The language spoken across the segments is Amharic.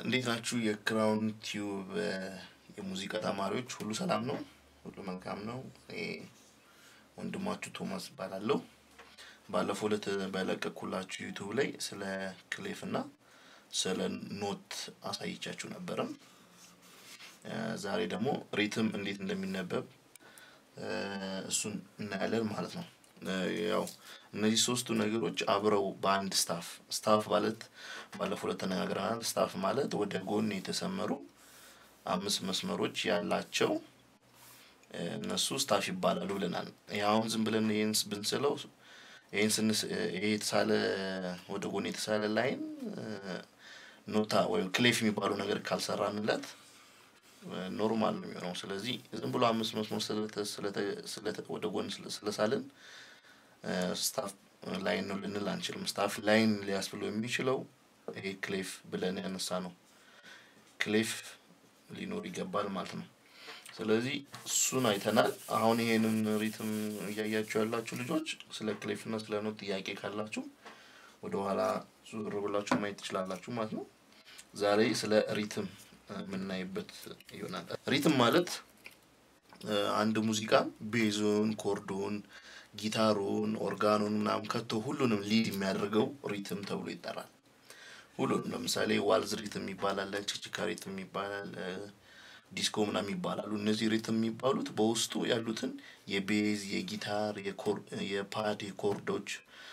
እንዴት ናችሁ? የክራውን ቲዩብ የሙዚቃ ተማሪዎች ሁሉ ሰላም ነው? ሁሉ መልካም ነው? እኔ ወንድማችሁ ቶማስ እባላለሁ። ባለፈው ዕለት በለቀኩላችሁ ዩቱብ ላይ ስለ ክሌፍ እና ስለ ኖት አሳይቻችሁ ነበረም። ዛሬ ደግሞ ሪትም እንዴት እንደሚነበብ እሱን እናያለን ማለት ነው። ያው እነዚህ ሶስቱ ነገሮች አብረው በአንድ ስታፍ ስታፍ ማለት ባለፈው ዕለት ተነጋግረናል። ስታፍ ማለት ወደ ጎን የተሰመሩ አምስት መስመሮች ያላቸው እነሱ ስታፍ ይባላሉ ብለናል። ይሄ አሁን ዝም ብለን ይህን ብንስለው ይህን ስንስ ይሄ የተሳለ ወደ ጎን የተሳለ ላይን ኖታ ወይም ክሌፍ የሚባለው ነገር ካልሰራንለት ኖርማል ነው የሚሆነው። ስለዚህ ዝም ብሎ አምስት መስመር ስለተ ወደ ጎን ስለሳልን ስታፍ ላይን ነው ልንል አንችልም። ስታፍ ላይን ሊያስብለው የሚችለው ይሄ ክሌፍ ብለን ያነሳ ነው ክሌፍ ሊኖር ይገባል ማለት ነው። ስለዚህ እሱን አይተናል። አሁን ይሄንን ሪትም እያያችሁ ያላችሁ ልጆች ስለ ክሌፍ እና ስለ ኖት ጥያቄ ካላችሁ ወደ ኋላ ዙር ብላችሁ ማየት ትችላላችሁ ማለት ነው። ዛሬ ስለ ሪትም የምናይበት ይሆናል። ሪትም ማለት አንድ ሙዚቃ ቤዙን፣ ኮርዱን፣ ጊታሩን፣ ኦርጋኑን ምናምን ከቶ ሁሉንም ሊድ የሚያደርገው ሪትም ተብሎ ይጠራል። ሁሉንም ለምሳሌ ዋልዝ ሪትም ይባላል፣ ችችካ ሪትም ይባላል፣ ዲስኮ ምናምን ይባላሉ። እነዚህ ሪትም የሚባሉት በውስጡ ያሉትን የቤዝ፣ የጊታር፣ የፓድ፣ የኮርዶች፣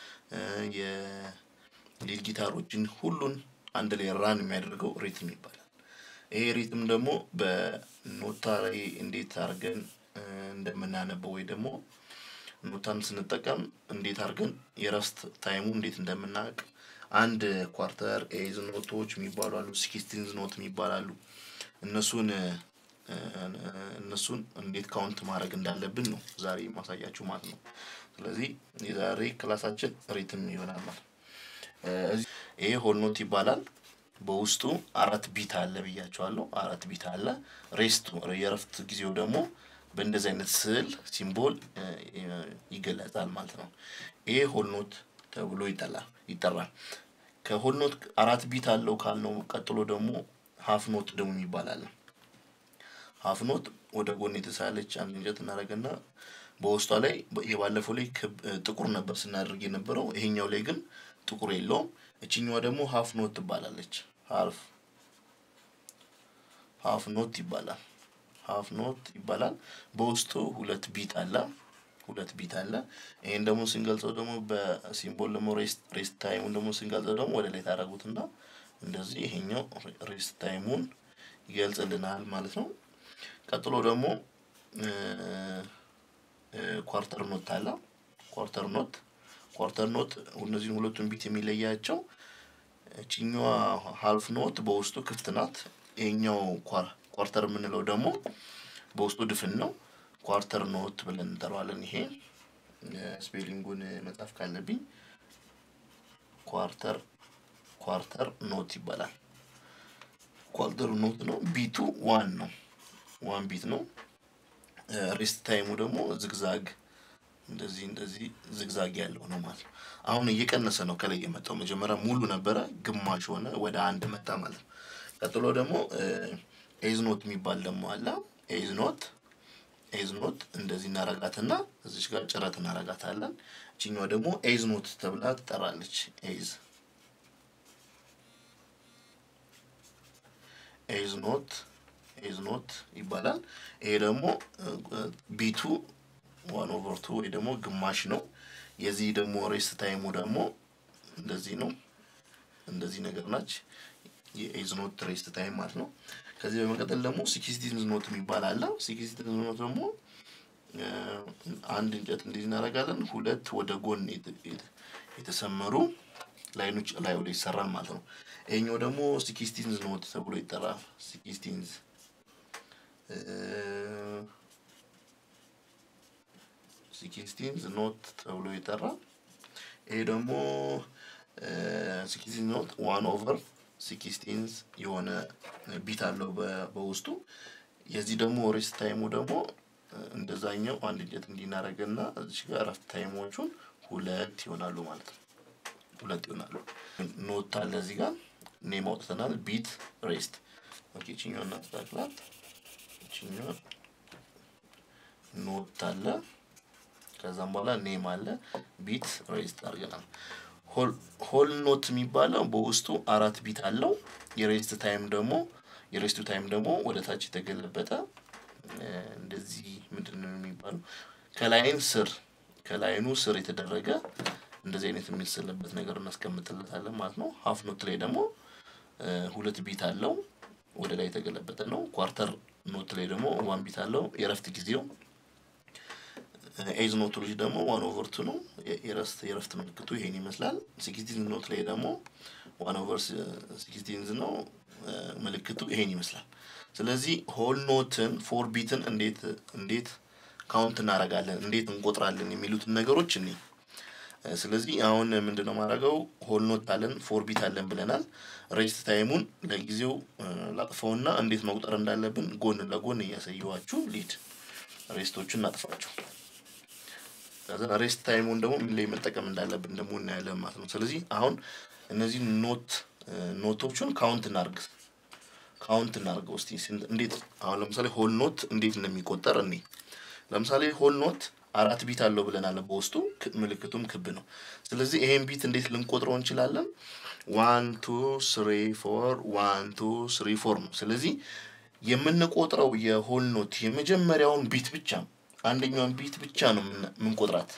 የሊድ ጊታሮችን ሁሉን አንድ ላይ ራን የሚያደርገው ሪትም ይባላል። ይሄ ሪትም ደግሞ በኖታ ላይ እንዴት አድርገን እንደምናነበው ወይ ደግሞ ኖታን ስንጠቀም እንዴት አድርገን የረፍት ታይሙ እንዴት እንደምናውቅ አንድ ኳርተር ኤዝ ኖቶች የሚባሉ አሉ፣ ሲክስቲንዝ ኖት የሚባላሉ እነሱን እነሱን እንዴት ካውንት ማድረግ እንዳለብን ነው ዛሬ ማሳያችሁ ማለት ነው። ስለዚህ የዛሬ ክላሳችን ሪትም ይሆናል ማለት ነው። ይሄ ሆል ኖት ይባላል። በውስጡ አራት ቢት አለ ብያቸዋለሁ። አራት ቢት አለ። ሬስቱ የረፍት ጊዜው ደግሞ በእንደዚህ አይነት ስዕል ሲምቦል ይገለጻል ማለት ነው። ይሄ ሆል ኖት ተብሎ ይጠላል ይጠራል። ከሆል ኖት አራት ቢት አለው ካልነው ቀጥሎ ደግሞ ሀፍ ኖት ደግሞ ይባላል። ሀፍ ኖት ወደ ጎን የተሳለች አንድ እንጨት እናደርግና በውስጧ ላይ የባለፈው ላይ ጥቁር ነበር ስናደርግ የነበረው። ይሄኛው ላይ ግን ጥቁር የለውም። እችኛዋ ደግሞ ሀፍ ኖት ትባላለች። ሀፍ ሀፍ ኖት ይባላል። ሀፍ ኖት ይባላል። በውስጡ ሁለት ቢት አለ። ሁለት ቢት አለ። ይሄን ደግሞ ስንገልጸው ደግሞ በሲምቦል ደግሞ ሬስት ሬስት ታይሙን ደግሞ ስንገልጸው ደግሞ ወደ ላይ ታደርጉትና እንደዚህ ይሄኛው ሬስት ታይሙን ይገልጽልናል ማለት ነው። ቀጥሎ ደግሞ ኳርተር ኖት አለ። ኳርተር ኖት ኳርተር ኖት እነዚህን ሁለቱን ቢት የሚለያቸው እችኛዋ ሀልፍ ኖት በውስጡ ክፍት ናት። ይሄኛው ኳርተር የምንለው ደግሞ በውስጡ ድፍን ነው። ኳርተር ኖት ብለን እንጠራዋለን። ይሄ ስፔሊንጉን መጻፍ ካለብኝ ኳርተር ኳርተር ኖት ይባላል። ኳርተር ኖት ነው። ቢቱ ዋን ነው። ዋን ቢት ነው። ሬስት ታይሙ ደግሞ ዝግዛግ እንደዚህ እንደዚህ ዝግዛግ ያለው ነው ማለት ነው። አሁን እየቀነሰ ነው ከላይ የመጣው። መጀመሪያ ሙሉ ነበረ፣ ግማሽ ሆነ፣ ወደ አንድ መጣ ማለት ነው። ቀጥሎ ደግሞ ኤዝ ኖት የሚባል ደግሞ አለ። ኤዝ ኖት ኤዝ ኖት እንደዚህ እናረጋትና እዚች ጋር ጭረት እናረጋታለን። እችኛዋ ደግሞ ኤዝ ኖት ተብላ ትጠራለች። ኤዝ ኤዝ ኖት ኤዝ ኖት ይባላል። ይሄ ደግሞ ቢቱ ዋን ኦቨር ቱ ወይ ደግሞ ግማሽ ነው። የዚህ ደግሞ ሬስት ታይሙ ደግሞ እንደዚህ ነው። እንደዚህ ነገር ናች የኤዝ ኖት ሬስት ታይም ማለት ነው። ከዚህ በመቀጠል ደግሞ ሲክስቲንዝ ኖት የሚባል አለ። ሲክስቲንዝ ኖት ደግሞ አንድ እንጨት እንደዚህ እናደርጋለን። ሁለት ወደ ጎን የተሰመሩ ላይኖች ላዩ ላይ ይሰራል ማለት ነው። ይሄኛው ደግሞ ሲክስቲንዝ ኖት ተብሎ ይጠራል። ሲክስቲንዝ ሲክስቲንዝ ኖት ተብሎ ይጠራል። ይሄ ደግሞ ሲክስቲንዝ ኖት ዋን ኦቨር ሲክስቲንዝ የሆነ ቢት አለው በውስጡ። የዚህ ደግሞ ሬስት ታይሙ ደግሞ እንደዛኛው አንድ እንጨት እንዲናረገና እዚህ ጋር እረፍት ታይሞቹን ሁለት ይሆናሉ ማለት ነው። ሁለት ይሆናሉ። ኖት አለ እዚህ ጋር ኔም አውጥተናል። ቢት ሬስት ኦኬ። ይችኛዋን እናስተካክላት። ይችኛዋ ኖት አለ ከዛም በኋላ ኔም አለ ቢት ሬስት አድርገናል። ሆል ኖት የሚባለው በውስጡ አራት ቢት አለው። የሬስት ታይም ደግሞ የሬስቱ ታይም ደግሞ ወደ ታች የተገለበጠ እንደዚህ ምንድን ነው የሚባለው ከላይን ስር ከላይኑ ስር የተደረገ እንደዚህ አይነት የሚስልበት ነገር እናስቀምጥለታለን ማለት ነው። ሀፍ ኖት ላይ ደግሞ ሁለት ቢት አለው ወደ ላይ የተገለበጠ ነው። ኳርተር ኖት ላይ ደግሞ ዋን ቢት አለው የረፍት ጊዜው ኤዝ ኖት ልጅ ደግሞ ዋን ኦቨር ቱ ነው። የረፍት የረፍት ምልክቱ ይሄን ይመስላል። ሲክስቲን ኖት ላይ ደግሞ ዋን ኦቨር ሲክስቲንዝ ነው ምልክቱ ይሄን ይመስላል። ስለዚህ ሆል ኖትን ፎር ቢትን እንዴት እንዴት ካውንት እናደርጋለን እንዴት እንቆጥራለን የሚሉትን ነገሮች እኔ ስለዚህ አሁን ምንድነው ማድረገው ሆል ኖት አለን ፎር ቢት አለን ብለናል። ሬስት ታይሙን ለጊዜው ላጥፈውና እንዴት መቁጠር እንዳለብን ጎን ለጎን እያሳየኋችሁ ሊድ ሬስቶቹን እናጥፋቸው። ከዛ ሬስት ታይሙን ደግሞ ምን ላይ መጠቀም እንዳለብን ደግሞ እናያለን ማለት ነው። ስለዚህ አሁን እነዚህ ኖት ኖቶቹን ካውንት እናርግ ካውንት እናርገው እስቲ እንዴት አሁን ለምሳሌ ሆል ኖት እንዴት እንደሚቆጠር እኔ ለምሳሌ ሆል ኖት አራት ቢት አለው ብለናል። በውስጡ ምልክቱም ክብ ነው። ስለዚህ ይሄን ቢት እንዴት ልንቆጥረው እንችላለን? ዋን ቱ ስሪ ፎር ዋን ቱ ስሪ ፎር ነው። ስለዚህ የምንቆጥረው የሆል ኖት የመጀመሪያውን ቢት ብቻ አንደኛውን ቢት ብቻ ነው የምንቆጥራት።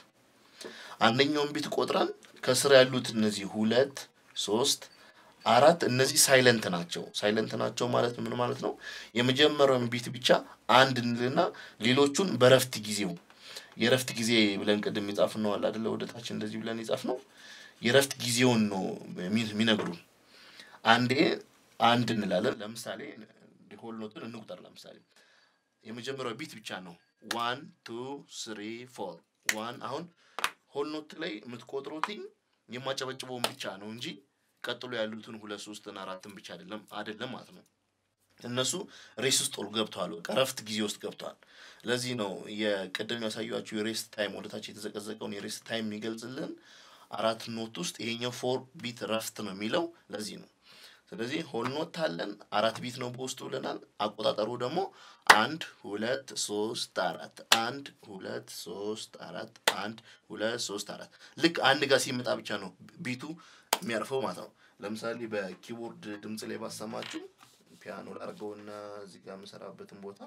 አንደኛውን ቢት ቆጥረን ከስር ያሉት እነዚህ ሁለት ሶስት አራት እነዚህ ሳይለንት ናቸው። ሳይለንት ናቸው ማለት ምን ማለት ነው? የመጀመሪያውን ቢት ብቻ አንድ እንልና ሌሎቹን በረፍት ጊዜው የረፍት ጊዜ ብለን ቅድም የጻፍ ነው አለ አይደለ? ወደ ታች እንደዚህ ብለን የጻፍ ነው። የረፍት ጊዜውን ነው የሚነግሩን። አንዴ አንድ እንላለን። ለምሳሌ ሆል ኖትን እንቁጠር። ለምሳሌ የመጀመሪያው ቢት ብቻ ነው ዋን ቱ ስሪ ፎር ዋን። አሁን ሆል ኖት ላይ የምትቆጥሩትኝ የማጨበጭበውን ብቻ ነው እንጂ ቀጥሎ ያሉትን ሁለት ሶስትን አራትን ብቻ አይደለም አይደለም ማለት ነው። እነሱ ሬስ ውስጥ ገብተዋል። በቃ ረፍት ጊዜ ውስጥ ገብተዋል። ለዚህ ነው የቅድም ያሳዩችሁ የሬስት ታይም ወደታች የተዘቀዘቀውን የሬስት ታይም የሚገልጽልን አራት ኖት ውስጥ ይሄኛው ፎር ቢት ረፍት ነው የሚለው ለዚህ ነው። ስለዚህ ሆል ኖት አለን አራት ቢት ነው በውስጡ ብለናል። አቆጣጠሩ ደግሞ አንድ ሁለት ሶስት አራት አንድ ሁለት ሶስት አራት አንድ ሁለት ሶስት አራት ልክ አንድ ጋር ሲመጣ ብቻ ነው ቢቱ የሚያርፈው ማለት ነው። ለምሳሌ በኪቦርድ ድምፅ ላይ ባሰማችሁ ፒያኖ ላርገውና እዚህ ጋር የምሰራበትን ቦታ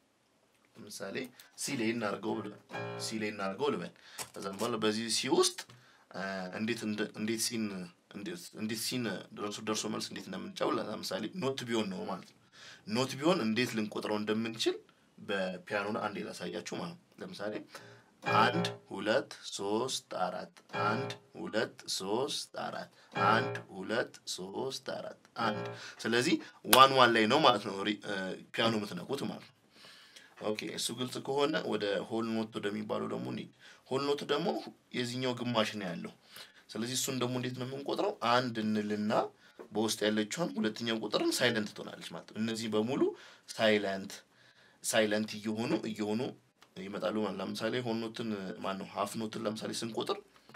ለምሳሌ ሲ ላይ እናርገው ሲ ላይ እናርገው ልበል። ከዛም በኋላ በዚህ ሲ ውስጥ እንዴት እንዴት ሲን እንዴት ሲን ደርሶ ደርሶ መልስ እንዴት እንደምንጫው ለምሳሌ ኖት ቢሆን ነው ማለት ነው። ኖት ቢሆን እንዴት ልንቆጥረው እንደምንችል በፒያኖ አንዴ ላሳያችሁ ማለት ነው። ለምሳሌ አንድ ሁለት ሶስት አራት አንድ ሁለት ሶስት አራት አንድ ሁለት ሶስት አራት አንድ። ስለዚህ ዋን ዋን ላይ ነው ማለት ነው ፒያኖ የምትነቁት ማለት ነው። ኦኬ እሱ ግልጽ ከሆነ ወደ ሆል ኖት ወደሚባለው ደግሞ እንሂድ። ሆል ኖት ደግሞ የዚህኛው ግማሽ ነው ያለው። ስለዚህ እሱን ደግሞ እንዴት ነው የምንቆጥረው? አንድ እንልና በውስጥ ያለችውን ሁለተኛው ቁጥርን ሳይለንት ትሆናለች ማለት ነው። እነዚህ በሙሉ ሳይለንት ሳይለንት እየሆኑ እየሆኑ ይመጣሉ ማለት ለምሳሌ ሆል ኖትን ማን ነው ሀፍ ኖትን ለምሳሌ ስንቆጥር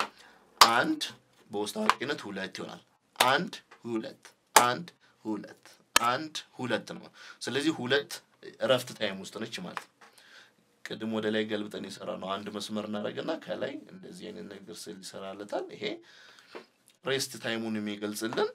አንድ በውስጥ አዋቂነት ሁለት ይሆናል። አንድ ሁለት አንድ ሁለት አንድ ሁለት ነው። ስለዚህ ሁለት እረፍት ታይም ውስጥ ነች ማለት ነው። ቅድም ወደ ላይ ገልብጠን የሰራ ነው። አንድ መስመር እናደርግና ከላይ እንደዚህ አይነት ነገር ስል ይሰራለታል። ይሄ ሬስት ታይሙን የሚገልጽልን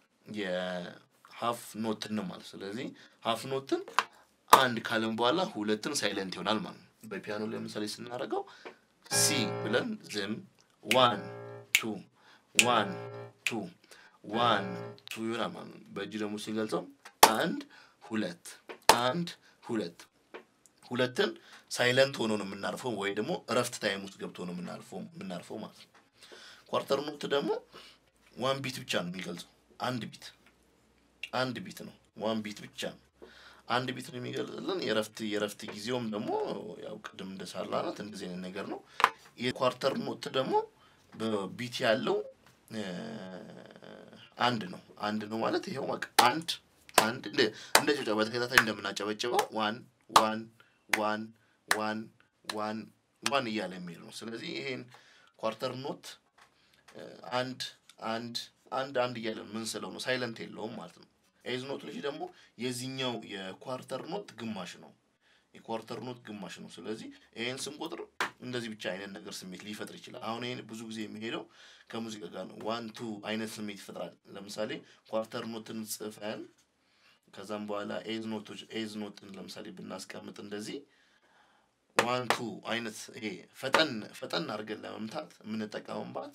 የሀፍ ኖትን ነው ማለት ስለዚህ ሀፍ ኖትን አንድ ካልን በኋላ ሁለትን ሳይለንት ይሆናል ማለት ነው። በፒያኖ ለምሳሌ ስናደርገው ሲ ብለን ዝም ዋን ቱ ዋን ቱ ዋን ቱ ይሆናል ማለት ነው። በእጅ ደግሞ ስንገልጸው አንድ ሁለት አንድ ሁለት ሁለትን ሳይለንት ሆኖ ነው የምናርፈው ወይ ደግሞ እረፍት ታይም ውስጥ ገብቶ ነው የምናርፈው የምናርፈው ማለት ነው። ኳርተር ኖት ደግሞ ዋን ቢት ብቻ ነው የሚገልጸው። አንድ ቢት አንድ ቢት ነው። ዋን ቢት ብቻ ነው። አንድ ቢት ነው የሚገልጽልን። የረፍት የረፍት ጊዜውም ደግሞ ያው ቅድም እንደሳላናት እንደዚህ አይነት ነገር ነው። የኳርተር ኖት ደግሞ በቢት ያለው አንድ ነው። አንድ ነው ማለት ይኸው በቃ አንድ አንድ እንደ እንደ ጨብጨባ በተከታታይ እንደምናጨበጭበው ዋን ዋን ዋን ዋን ዋን ዋን እያለ የሚሄድ ነው። ስለዚህ ይሄን ኳርተር ኖት አንድ አንድ አንድ አንድ እያለን ምን ስለው ነው ሳይለንት የለውም ማለት ነው። ኤዝ ኖት ልጅ ደግሞ የዚህኛው የኳርተር ኖት ግማሽ ነው። የኳርተር ኖት ግማሽ ነው። ስለዚህ ይሄን ስንቆጥር እንደዚህ ብቻ አይነት ነገር ስሜት ሊፈጥር ይችላል። አሁን ይሄን ብዙ ጊዜ የሚሄደው ከሙዚቃ ጋር ነው። ዋን ቱ አይነት ስሜት ይፈጥራል። ለምሳሌ ኳርተር ኖትን ጽፈን ከዛም በኋላ ኤዝ ኖቶች ኤዝ ኖትን ለምሳሌ ብናስቀምጥ እንደዚህ ዋን ቱ አይነት ይሄ ፈጠን ፈጠን አድርገን ለመምታት የምንጠቀምባት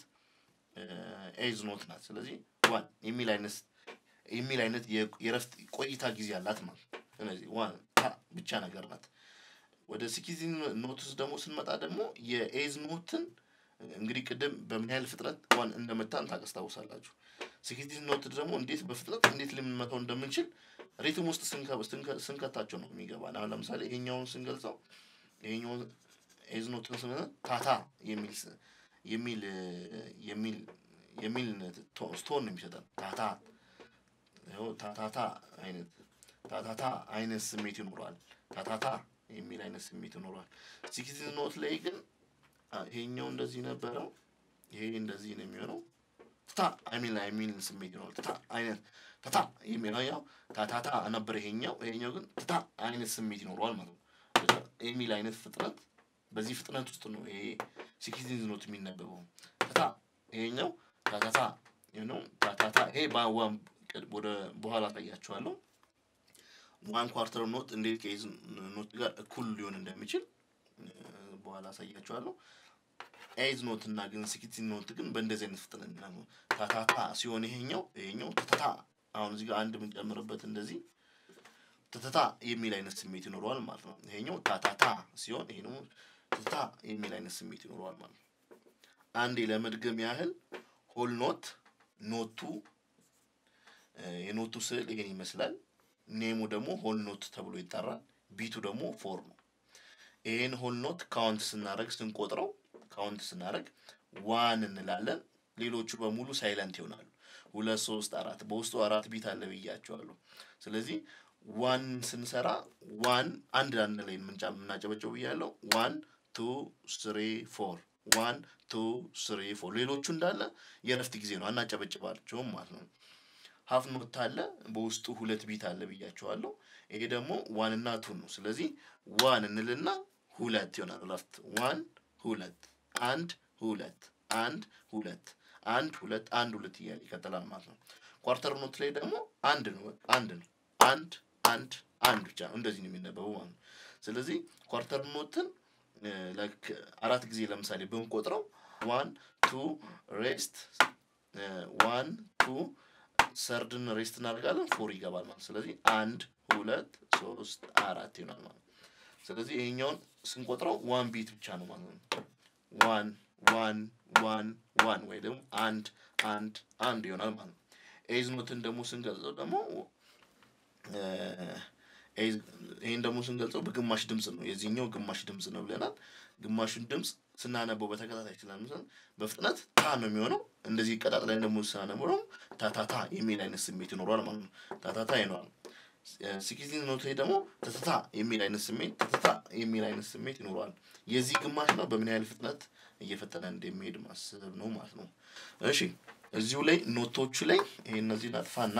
ኤዝ ኖት ናት። ስለዚህ ዋን የሚል አይነት የሚል አይነት የረፍት ቆይታ ጊዜ አላት ማለት ነው። ስለዚህ ዋን ታ ብቻ ነገር ናት። ወደ ሲክስቲን ኖት ውስጥ ደግሞ ስንመጣ ደግሞ የኤዝ ኖትን እንግዲህ ቅድም በምን ያህል ፍጥነት ዋን እንደመታን ታስታውሳላችሁ። ሲክስቲን ኖት ደግሞ እንዴት በፍጥነት እንዴት ልንመታው እንደምንችል ሪትም ውስጥ ስንከታቸው ነው የሚገባን። አሁን ለምሳሌ ይሄኛውን ስንገልጸው ይሄኛውን ኤዝ ኖትን ስንመታ ታታ የሚል የሚል የሚል የሚል ስቶን ነው የሚሰጠን ታታ ታታታ አይነት ታታታ አይነት ስሜት ይኖረዋል። ታታታ የሚል አይነት ስሜት ይኖረዋል። ሲክስቲን ኖት ላይ ግን ይሄኛው እንደዚህ ነበረው፣ ይሄ እንደዚህ ነው የሚሆነው። ትታ የሚል የሚል ስሜት ይኖራል። ትታ አይነት ትታ የሚለው ያው ታታታ ነበር ይሄኛው። ይሄኛው ግን ትታ አይነት ስሜት ይኖረዋል ማለት ነው። የሚል አይነት ፍጥነት በዚህ ፍጥነት ውስጥ ነው ይሄ ሲክስቲን ኖት የሚነበበው። ትታ ይሄኛው ታታታ ነው ታታታ ይሄ በዋን ወደ በኋላ አሳያችኋለሁ። ዋን ኳርተር ኖት እንዴት ከኤዝ ኖት ጋር እኩል ሊሆን እንደሚችል በኋላ አሳያችኋለሁ። ኤዝ ኖት እና ግን ሲክስቲን ኖት ግን በእንደዚህ አይነት ፍጥነት ነው ታታታ ሲሆን ይሄኛው ይሄኛው ትትታ አሁን እዚህ ጋር አንድ የምንጨምርበት እንደዚህ ትትታ የሚል አይነት ስሜት ይኖረዋል ማለት ነው። ይሄኛው ታታታ ሲሆን ይሄ ደግሞ ትትታ የሚል አይነት ስሜት ይኖረዋል ማለት ነው። አንዴ ለመድገም ያህል ሆል ኖት ኖቱ የኖቱ ስዕል ይሄን ይመስላል። ኔሙ ደግሞ ሆል ኖት ተብሎ ይጠራል። ቢቱ ደግሞ ፎር ነው። ይሄን ሆል ኖት ካውንት ስናደርግ ስንቆጥረው ካውንት ስናደርግ ዋን እንላለን። ሌሎቹ በሙሉ ሳይለንት ይሆናሉ። ሁለት ሶስት አራት በውስጡ አራት ቢት አለ ብያቸዋለሁ። ስለዚህ ዋን ስንሰራ ዋን አንድ አንድ ላይ የምናጨበጨው ብያለሁ። ዋን ቱ ስሪ ፎር ዋን ቱ ስሪ ፎር። ሌሎቹ እንዳለ የእረፍት ጊዜ ነው፣ አናጨበጭባቸውም ማለት ነው። ሀፍ ኖት አለ በውስጡ ሁለት ቢት አለ ብያቸዋለሁ። ይሄ ደግሞ ዋን እና ቱ ነው። ስለዚህ ዋን እንልና ሁለት ይሆናል እረፍት። ዋን ሁለት አንድ ሁለት አንድ ሁለት አንድ ሁለት አንድ ሁለት እያለ ይቀጥላል ማለት ነው። ኳርተር ኖት ላይ ደግሞ አንድ ነው አንድ ነው አንድ አንድ አንድ ብቻ ነው እንደዚህ ነው የሚነበበው ማለት ነው። ስለዚህ ኳርተር ኖትን ላይክ አራት ጊዜ ለምሳሌ ብንቆጥረው ዋን ቱ ሬስት ዋን ቱ ሰርድን ሬስት እናደርጋለን ፎር ይገባል ማለት ስለዚህ አንድ ሁለት ሶስት አራት ይሆናል ማለት ነው። ስለዚህ ይሄኛውን ስንቆጥረው ዋን ቢት ብቻ ነው ማለት ነው። ዋን ዋን ዋን ዋን ወይ ደግሞ አንድ አንድ አንድ ይሆናል ማለት ነው። ኤዝ ኖትን ደግሞ ስንገልጸው ደግሞ ይህን ደግሞ ስንገልጸው በግማሽ ድምፅ ነው። የዚህኛው ግማሽ ድምፅ ነው ብለናል። ግማሹን ድምፅ ስናነበው በተከታታይ ስላምሰን በፍጥነት ታ ነው የሚሆነው። እንደዚህ ቀጣጥለን ደግሞ ስናነበው ደግሞ ታታታ የሚል አይነት ስሜት ይኖረዋል ማለት ነው። ታታታ ይኖራል። ሲክስቲን ኖት ላይ ደግሞ ተተታ የሚል አይነት ስሜት ተተታ የሚል አይነት ስሜት ይኖረዋል። የዚህ ግማሽ ነው በምን ያህል ፍጥነት እየፈጠነ እንደሚሄድ ማሰብ ነው ማለት ነው። እሺ እዚሁ ላይ ኖቶቹ ላይ ይሄ እነዚህ ናጥፋና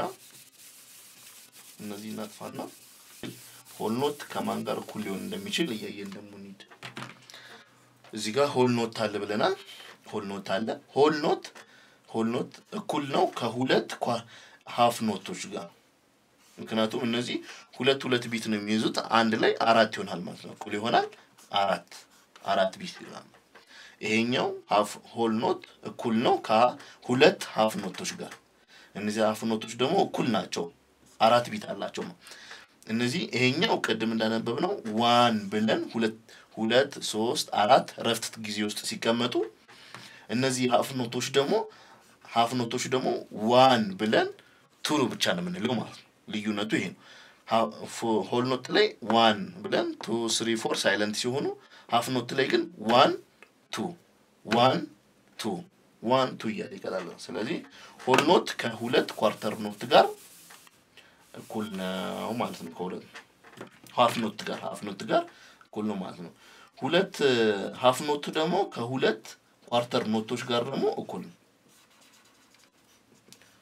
እነዚህ ናጥፋና ሆል ኖት ከማን ጋር እኩል ሊሆን እንደሚችል እያየን ደግሞ እንሂድ። እዚህ ጋር ሆል ኖት አለ ብለናል። ሆል ኖት አለ። ሆል ኖት ሆል ኖት እኩል ነው ከሁለት ሀፍ ኖቶች ጋር ምክንያቱም እነዚህ ሁለት ሁለት ቢት ነው የሚይዙት አንድ ላይ አራት ይሆናል ማለት ነው። እኩል ይሆናል አራት አራት ቢት ይሆናል። ይሄኛው ሀፍ ሆል ኖት እኩል ነው ከሁለት ሀፍ ኖቶች ጋር። እነዚህ ሀፍ ኖቶች ደግሞ እኩል ናቸው፣ አራት ቢት አላቸው ነው። እነዚህ ይሄኛው ቅድም እንዳነበብ ነው ዋን ብለን ሁለት ሁለት ሶስት አራት ረፍት ጊዜ ውስጥ ሲቀመጡ እነዚህ ሀፍ ኖቶች ደግሞ ሀፍ ኖቶች ደግሞ ዋን ብለን ቱ ብቻ ነው የምንለው ማለት ነው። ልዩነቱ ይሄ ነው። ሆል ኖት ላይ ዋን ብለን ቱ ስሪ ፎር ሳይለንት ሲሆኑ ሀፍ ኖት ላይ ግን ዋን ቱ ዋን ቱ ዋን ቱ እያለ ይቀጥላል። ስለዚህ ሆል ኖት ከሁለት ኳርተር ኖት ጋር እኩል ነው ማለት ነው። ከሁለት ሀፍ ኖት ጋር ሀፍ ኖት ጋር እኩል ነው ማለት ነው። ሁለት ሀፍ ኖት ደግሞ ከሁለት ኳርተር ኖቶች ጋር ደግሞ እኩል ነው።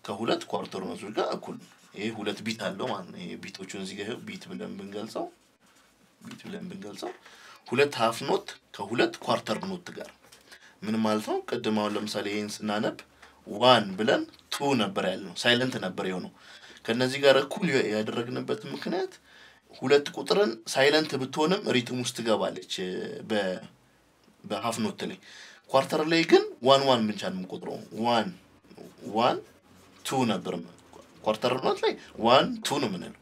ከሁለት ኳርተር ኖቶች ጋር እኩል ነው። ይሄ ሁለት ቢት አለው ማለት ነው። ይሄ ቢቶቹን እዚህ ጋር ቢት ብለን ብንገልጸው ቢት ብለን ብንገልጸው ሁለት ሀፍ ኖት ከሁለት ኳርተር ኖት ጋር ምን ማለት ነው? ቅድም አሁን ለምሳሌ ይሄን ስናነብ ዋን ብለን ቱ ነበር ያልነው፣ ሳይለንት ነበር የሆነው። ከነዚህ ጋር እኩል ያደረግንበት ምክንያት ሁለት ቁጥርን ሳይለንት ብትሆንም ሪትም ውስጥ ትገባለች በ በሀፍ ኖት ላይ። ኳርተር ላይ ግን ዋን ዋን ብቻ ነው የምቆጥረው። ዋን ዋን ቱ ነበር። ኳርተር ኖት ላይ ዋን ቱ ነው የምንለው።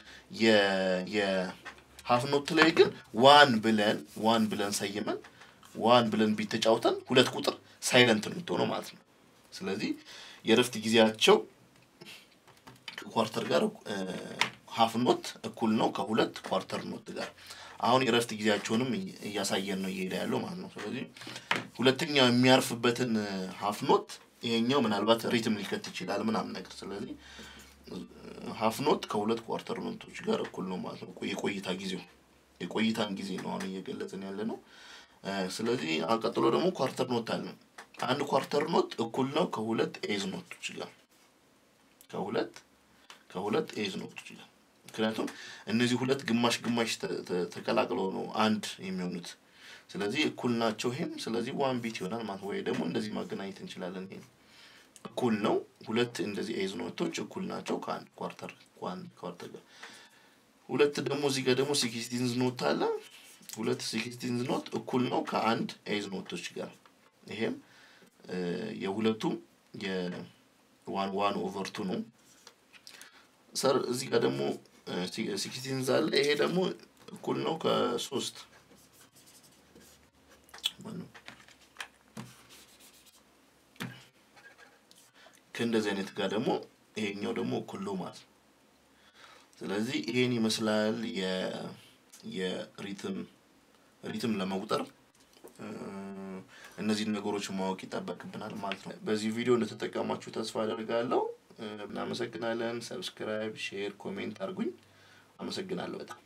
የሀፍ ኖት ላይ ግን ዋን ብለን ዋን ብለን ሰይመን ዋን ብለን ቢት ተጫውተን ሁለት ቁጥር ሳይለንት ነው የምትሆነው ማለት ነው። ስለዚህ የእረፍት ጊዜያቸው ከኳርተር ጋር ሀፍ ኖት እኩል ነው ከሁለት ኳርተር ኖት ጋር። አሁን የእረፍት ጊዜያቸውንም እያሳየን ነው እየሄደ ያለው ማለት ነው። ስለዚህ ሁለተኛው የሚያርፍበትን ሀፍ ኖት ይሄኛው ምናልባት ሪትም ሊከት ይችላል ምናምን ነገር። ስለዚህ ሀፍ ኖት ከሁለት ኳርተር ኖቶች ጋር እኩል ነው ማለት ነው። የቆይታ ጊዜው የቆይታን ጊዜ ነው አሁን እየገለጽን ያለ ነው። ስለዚህ ቀጥሎ ደግሞ ኳርተር ኖት አለ። አንድ ኳርተር ኖት እኩል ነው ከሁለት ኤዝ ኖቶች ጋር ከሁለት ከሁለት ኤዝ ኖቶች ጋር ምክንያቱም እነዚህ ሁለት ግማሽ ግማሽ ተቀላቅለው ነው አንድ የሚሆኑት። ስለዚህ እኩል ናቸው። ይሄም ስለዚህ ዋን ቢት ይሆናል ማለት ወይ ደግሞ እንደዚህ ማገናኘት እንችላለን። ይሄ እኩል ነው። ሁለት እንደዚህ ኤዝ ኖቶች እኩል ናቸው ከአንድ ኳርተር ከአንድ ኳርተር ጋር። ሁለት ደግሞ እዚህ ጋር ደግሞ ሲክስቲንዝ ኖት አለ። ሁለት ሲክስቲንዝ ኖት እኩል ነው ከአንድ ኤዝ ኖቶች ጋር። ይሄም የሁለቱም የዋን ዋን ኦቨር ቱ ነው። ሰር እዚህ ጋር ደግሞ ሲክስቲንዝ አለ። ይሄ ደግሞ እኩል ነው ከሶስት ከእንደዚህ አይነት ጋር ደግሞ ይሄኛው ደግሞ እኩል ነው ማለት ነው። ስለዚህ ይሄን ይመስላል የሪትም ሪትም ለመቁጠር እነዚህን ነገሮች ማወቅ ይጠበቅብናል ማለት ነው። በዚህ ቪዲዮ እንደተጠቀማችሁ ተስፋ አደርጋለሁ። እናመሰግናለን። ሰብስክራይብ፣ ሼር፣ ኮሜንት አድርጉኝ። አመሰግናለሁ በጣም